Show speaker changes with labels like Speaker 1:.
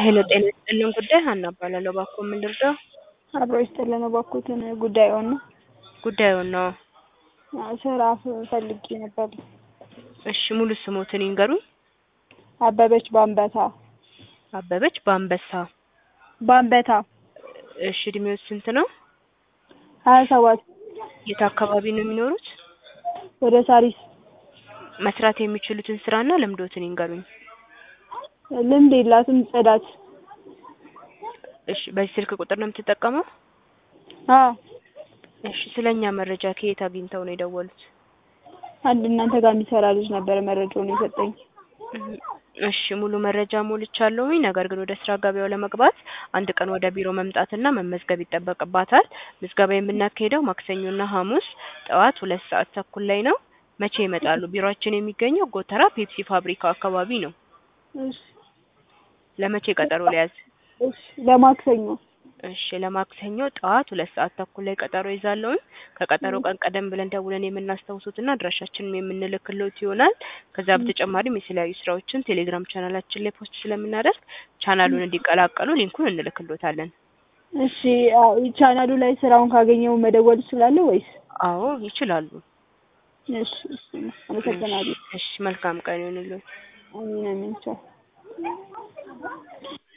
Speaker 1: ሄሎ ጤና ይስጥልን ጉዳይ ሀና እባላለሁ። እባክዎ ምን ልርዳው?
Speaker 2: አብሮ ይስጥልን እባክዎትን ጉዳዩን ነው።
Speaker 1: ጉዳዩን ነው።
Speaker 2: ስራ ፈልጌ ነበር።
Speaker 1: እሺ ሙሉ ስሞትን ይንገሩኝ?
Speaker 2: አበበች ባንበታ
Speaker 1: አበበች በአንበሳ።
Speaker 2: ባንበታ
Speaker 1: እሺ እድሜዎት ስንት ነው?
Speaker 2: ሀያ ሰባት
Speaker 1: የት አካባቢ ነው የሚኖሩት?
Speaker 2: ወደ ሳሪስ
Speaker 1: መስራት የሚችሉትን ስራና ልምዶትን ይንገሩኝ?
Speaker 2: ልምድ የላትም ጽዳት።
Speaker 1: እሺ በዚህ ስልክ ቁጥር ነው የምትጠቀመው?
Speaker 2: አዎ
Speaker 1: እሺ ስለኛ መረጃ ከየት አግኝተው ነው የደወሉት?
Speaker 2: አንድ እናንተ ጋር የሚሰራ ልጅ ነበረ መረጃውን የሰጠኝ።
Speaker 1: እሺ ሙሉ መረጃ ሞልቻለሁኝ። ነገር ግን ወደ ስራ ገበያው ለመግባት አንድ ቀን ወደ ቢሮ መምጣትና መመዝገብ ይጠበቅባታል። ምዝገባ የምናካሄደው ማክሰኞና ሐሙስ ጠዋት ሁለት ሰዓት ተኩል ላይ ነው። መቼ ይመጣሉ? ቢሮአችን የሚገኘው ጎተራ ፔፕሲ ፋብሪካ አካባቢ ነው።
Speaker 2: እሺ
Speaker 1: ለመቼ ቀጠሮ ሊያዝ?
Speaker 2: እሺ ለማክሰኞ
Speaker 1: እሺ ለማክሰኞ ጠዋት ሁለት ሰዓት ተኩል ላይ ቀጠሮ ይዛለሁኝ። ከቀጠሮ ቀን ቀደም ብለን ደውለን የምናስታውሱትና አድራሻችንን የምንልክልዎት ይሆናል። ከዛ በተጨማሪም የተለያዩ ስራዎችን ቴሌግራም ቻናላችን ላይ ፖስት ስለምናደርግ ቻናሉን እንዲቀላቀሉ ሊንኩን እንልክልዎታለን።
Speaker 2: እሺ አዎ፣ ቻናሉ ላይ ስራውን ካገኘው መደወል እችላለሁ ወይስ?
Speaker 1: አዎ ይችላሉ።
Speaker 2: እሺ እሺ አመሰግናለሁ።
Speaker 1: እሺ መልካም ቀን ይሁንልዎት።
Speaker 2: አሚን አሚን ቻው።